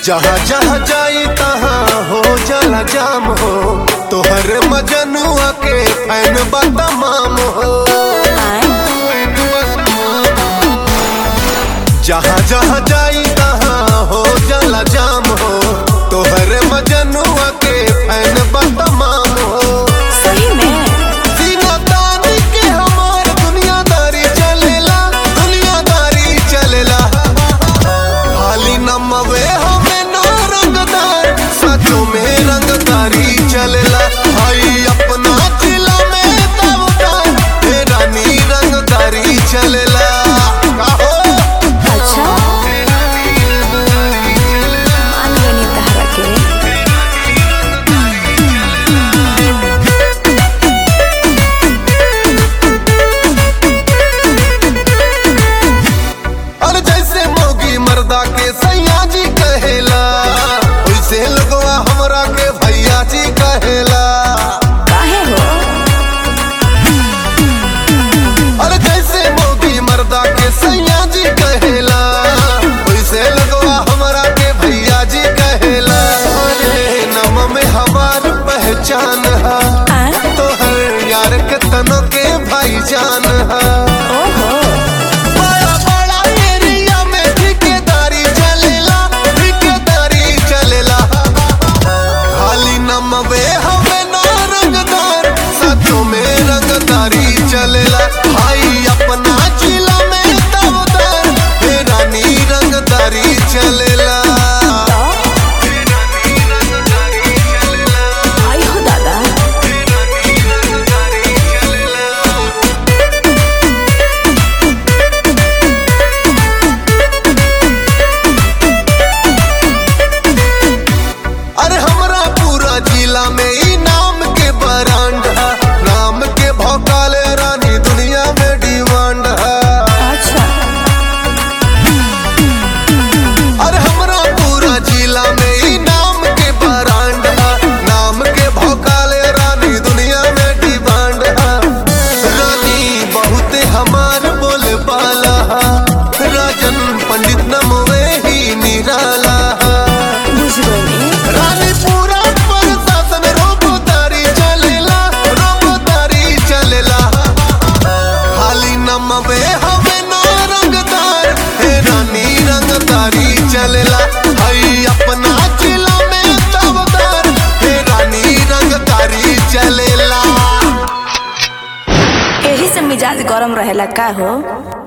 जहाँ जहाँ जाई तहाँ हो जाला जाम हो तोहर मजनुआ के फैन बा तमाम हो जहाँ जहाँ जाई तहाँ हो जाला जाम हो तोहर मजनुआ के फैन बा तमाम हो सही में सीना तान के हमार दुनियादारी चलेला दुनियादारी चलेला खाली नमवे हमें ना रंगदार सचो में रंगदारी चलेला भाई अपना जिला में तवदार हे रानी रंगदारी चलेला काहो? अच्छा मान गनी तहरा के अरे जैसे मोगी मर्दा के सैया जी कहेला वैसे लगवा हमरा के भैया जी कहेला काहे हो अरे जैसे मोगी मर्दा के सैया जी कहेला वैसे लगवा हमरा के भैया जी कहेला अरे नम में हमार पहचान है आय तो हर यार के तनो के भाईजान है ओहो बड़ा बड़ा एरिया में ठेकेदारी चलेला ठेकेदारी चलेला खाली नमवे हमें ना रंगदार सचो में रंगदारी चलेला भाई अपना जिला में तवदार हे रानी रंगदारी चलेला आई हो दादा अरे हमरा पूरा जिला में ई नाम के ब्रांड है नाम के भौकाल रानी दुनिया में डिमांड है अच्छा अरे हमरा पूरा जिला में ई नाम के ब्रांड है नाम के भौकाल रानी दुनिया में डिमांड है रानी बहुत हमार बोले बाला है राजन पंडित नमवे ही निराला है बुझ गई रानी पूरा प्रशासन रोबोतारी चलेला रोबोतारी चलेला खाली नमवे हमें ना रंगदार हे रानी रंगदारी चलेला हई अपना जिला में तवदार हे रानी रंगदारी चलेला यही से मिजाज गरम रहेला का हो